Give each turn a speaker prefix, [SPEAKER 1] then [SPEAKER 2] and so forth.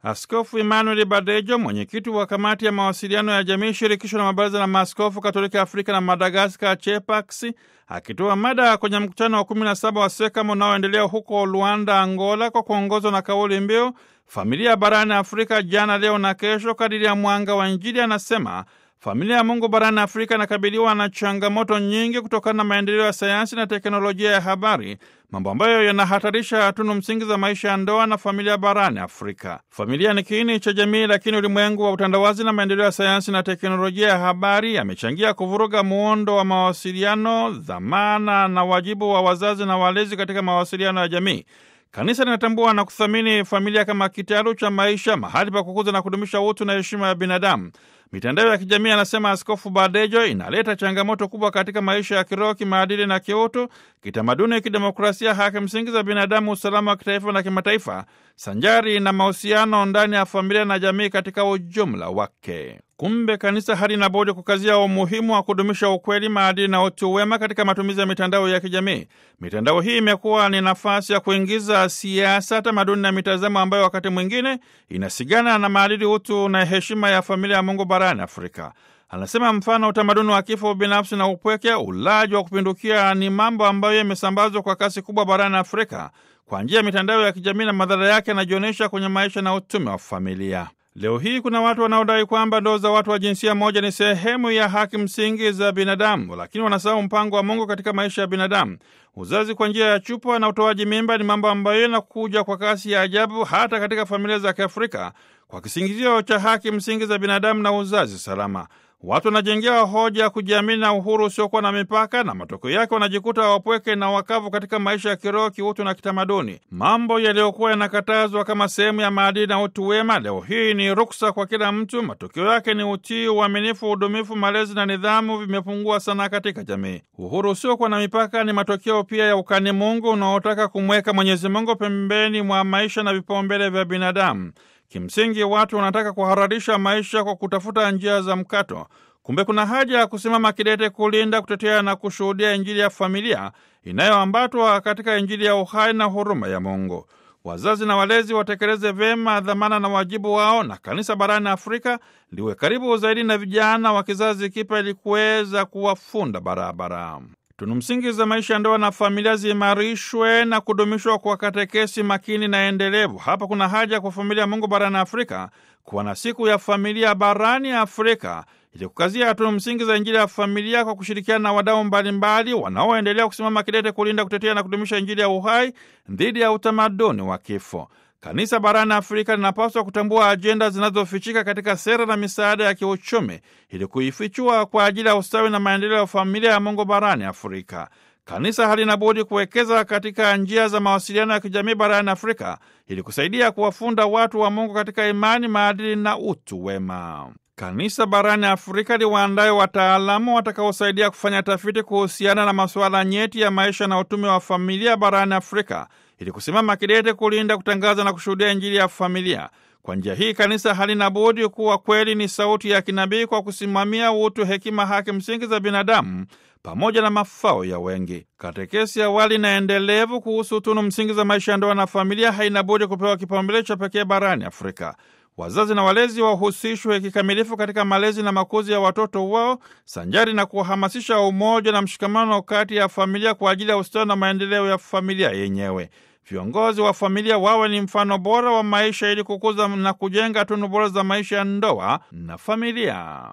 [SPEAKER 1] Askofu Emmanuel Badejo, mwenyekiti wa kamati ya mawasiliano ya jamii shirikisho la mabaraza la maaskofu katolika Afrika na Madagaskar, CHEPAX, akitoa mada kwenye mkutano wa 17 wa SEKAM unaoendelea huko Luanda, Angola, kwa kuongozwa na kauli mbiu familia barani Afrika, jana, leo na kesho, kadiri ya mwanga wa Injili, anasema familia ya Mungu barani Afrika inakabiliwa na changamoto nyingi kutokana na maendeleo ya sayansi na teknolojia ya habari, mambo ambayo yanahatarisha tunu msingi za maisha ya ndoa na familia barani Afrika. Familia ni kiini cha jamii, lakini ulimwengu wa utandawazi na maendeleo ya sayansi na teknolojia ya habari yamechangia kuvuruga muundo wa mawasiliano, dhamana na wajibu wa wazazi na walezi katika mawasiliano ya jamii. Kanisa linatambua na kuthamini familia kama kitalu cha maisha, mahali pa kukuza na kudumisha utu na heshima ya binadamu. Mitandao ya kijamii, anasema Askofu Badejo, inaleta changamoto kubwa katika maisha ya kiroho, kimaadili na kiutu, kitamaduni, kidemokrasia, haki msingi za binadamu, usalama wa kitaifa na kimataifa, sanjari na mahusiano ndani ya familia na jamii katika ujumla wake. Kumbe kanisa halina budi kukazia umuhimu wa kudumisha ukweli, maadili na utu wema katika matumizi ya mitandao ya kijamii. Mitandao hii imekuwa ni nafasi ya kuingiza siasa, tamaduni na mitazamo ambayo wakati mwingine inasigana na maadili, utu na heshima ya familia ya Mungu barani Afrika. Anasema mfano utamaduni wa kifo binafsi na upweke, ulaji wa kupindukia ni mambo ambayo yamesambazwa kwa kasi kubwa barani Afrika kwa njia ya mitandao ya kijamii, na madhara yake yanajionyesha kwenye maisha na utume wa familia. Leo hii kuna watu wanaodai kwamba ndoa za watu wa jinsia moja ni sehemu ya haki msingi za binadamu, lakini wanasahau mpango wa Mungu katika maisha ya binadamu. Uzazi kwa njia ya chupa na utoaji mimba ni mambo ambayo yanakuja kwa kasi ya ajabu hata katika familia za Kiafrika kwa kisingizio cha haki msingi za binadamu na uzazi salama. Watu wanajengea hoja ya kujiamini na uhuru usiokuwa na mipaka, na matokeo yake wanajikuta wapweke na wakavu katika maisha ya kiroho, kiutu na kitamaduni. Mambo yaliyokuwa yanakatazwa kama sehemu ya maadili na utu wema, leo hii ni ruksa kwa kila mtu. Matokeo yake ni utii, uaminifu, udumifu, malezi na nidhamu vimepungua sana katika jamii. Uhuru usiokuwa na mipaka ni matokeo pia ya ukani Mungu unaotaka kumweka Mwenyezi Mungu pembeni mwa maisha na vipaumbele vya binadamu. Kimsingi watu wanataka kuhararisha maisha kwa kutafuta njia za mkato. Kumbe kuna haja ya kusimama kidete kulinda, kutetea na kushuhudia Injili ya familia inayoambatwa katika Injili ya uhai na huruma ya Mungu. Wazazi na walezi watekeleze vyema dhamana na wajibu wao, na kanisa barani Afrika liwe karibu zaidi na vijana wa kizazi kipya ili kuweza kuwafunda barabara. Tunu msingi za maisha ya ndoa na familia ziimarishwe na kudumishwa kwa katekesi makini na endelevu. Hapa kuna haja kwa familia ya Mungu barani Afrika kuwa na siku ya familia barani Afrika ili kukazia tunu msingi za Injili ya familia kwa kushirikiana na wadau mbalimbali wanaoendelea kusimama kidete kulinda, kutetea na kudumisha Injili ya uhai dhidi ya utamaduni wa kifo. Kanisa barani Afrika linapaswa kutambua ajenda zinazofichika katika sera na misaada ya kiuchumi ili kuifichua kwa ajili ya ustawi na maendeleo ya familia ya Mungu barani Afrika. Kanisa halina budi kuwekeza katika njia za mawasiliano ya kijamii barani Afrika ili kusaidia kuwafunda watu wa Mungu katika imani, maadili na utu wema. Kanisa barani Afrika liwaandaye wataalamu watakaosaidia kufanya tafiti kuhusiana na masuala nyeti ya maisha na utume wa familia barani Afrika ili kusimama kidete kulinda, kutangaza na kushuhudia Injili ya familia. Kwa njia hii kanisa halina budi kuwa kweli ni sauti ya kinabii kwa kusimamia utu, hekima, haki msingi za binadamu pamoja na mafao ya wengi. Katekesi awali na endelevu kuhusu tunu msingi za maisha ya ndoa na familia haina budi kupewa kipaumbele cha pekee barani Afrika. Wazazi na walezi wahusishwe kikamilifu katika malezi na makuzi ya watoto wao sanjari na kuhamasisha umoja na mshikamano kati ya familia kwa ajili ya ustawi na maendeleo ya familia yenyewe. Viongozi wa familia wawe ni mfano bora wa maisha ili kukuza na kujenga tunu bora za maisha ya ndoa na familia.